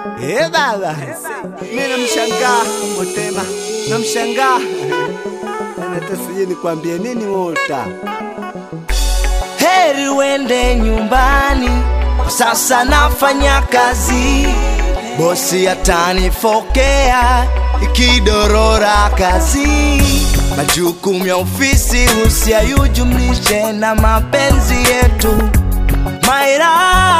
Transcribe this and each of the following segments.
Eh baba, mimi namshangaa Motema, namshangaa hata sijui nikwambie nini Wota. Heri uende nyumbani, kwa sasa nafanya kazi, bosi atanifokea ikidorora kazi. Majukumu ya ofisi usiyajumlishe na mapenzi yetu Maira.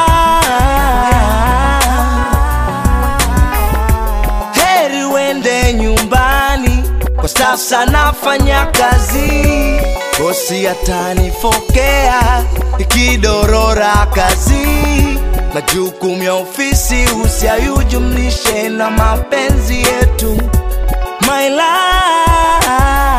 Heri uende nyumbani, kwa sasa nafanya kazi, bosi atanifokea ikidorora kazi. Majukumu ya ofisi usiyajumlishe na mapenzi yetu My life.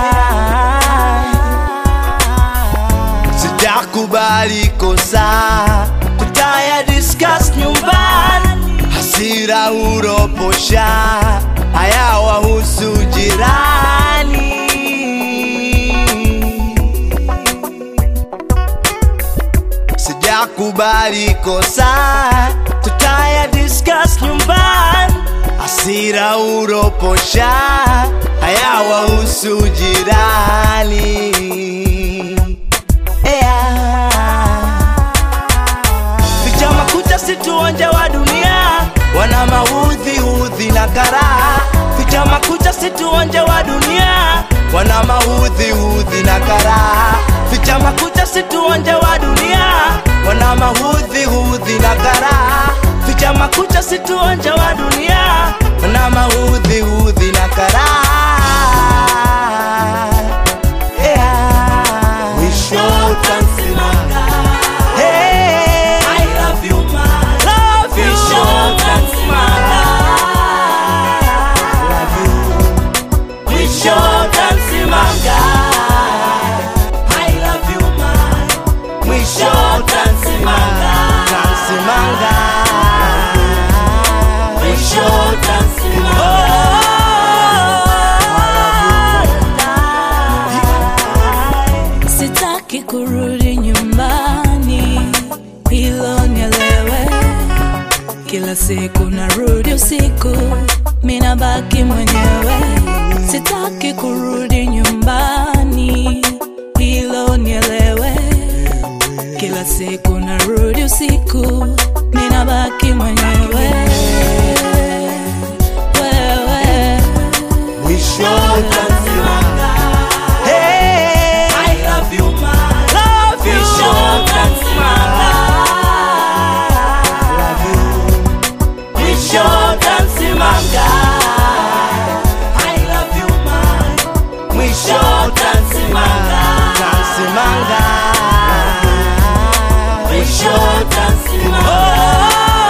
Sijakubali kosa, tutaya discuss nyumbani, hasira uroposha, haya wahusu jirani. Sijakubali kosa, tutaya discuss nyumbani, hasira uroposha, haya wahusu jirani. Yeah. Vijama kucha situonje wa dunia, wana maudhi udhi na karaha. Vijama kucha situonje wa dunia, wana maudhi udhi na karaha. Vijama kucha situonje wa dunia, wana maudhi udhi na karaha. Vijama kucha situonje wa dunia, wana maudhi udhi na karaha. Yeah. Mwisho utasimama. Hey. I love you, man. Love you. Visho tansimanga. Visho tansimanga. I love you, man. Visho tansimanga. Tansimanga. Visho tansimanga. Sitaki kurudi nyumbani, hilo nielewe. Kila siku narudi usiku, mina baki mwenyewe. Sitaki kurudi nyumbani, hilo nielewe. Kila siku narudi usiku, mina baki mwenyewe. Wewe Mwisho utasimama. Hey. I love you, man. Love you. Visho tansimanga. Visho tansimanga. I love you, man. Visho tansimanga. Tansimanga. Visho tansimanga.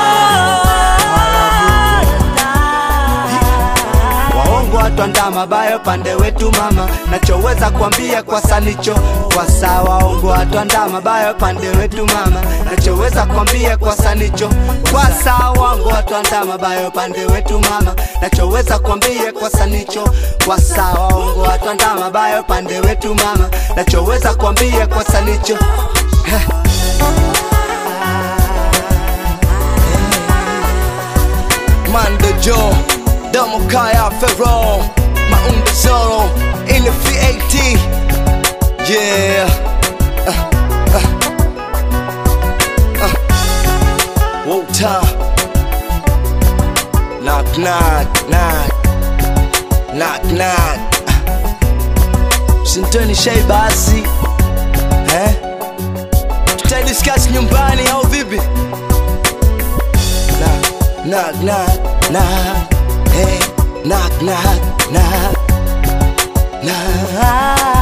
Waongo watu andaa mabaya upande wetu mama, nachoweza kuambia kwa sanicho kwa saa. Waongo watu andaa mabaya upande wetu mama, nachoweza kuambia kwa sanicho kwa saa. Waongo watu andaa mabaya upande wetu mama, nachoweza kuambia kwa sanicho kwa saa. Waongo watu andaa mabaya upande wetu mama, nachoweza kuambia kwa sanicho Mando Joe, Domo Kaya Ferro, Maunda Zoro, in the VAT. Yeah. Uh, uh, uh. Wota. Knock, knock, knock. Knock, knock. Sintoni shai basi. Eh? Tutadiscuss nyumbani au vipi? knock, knock, knock, knock, hey, knock, knock, knock, knock.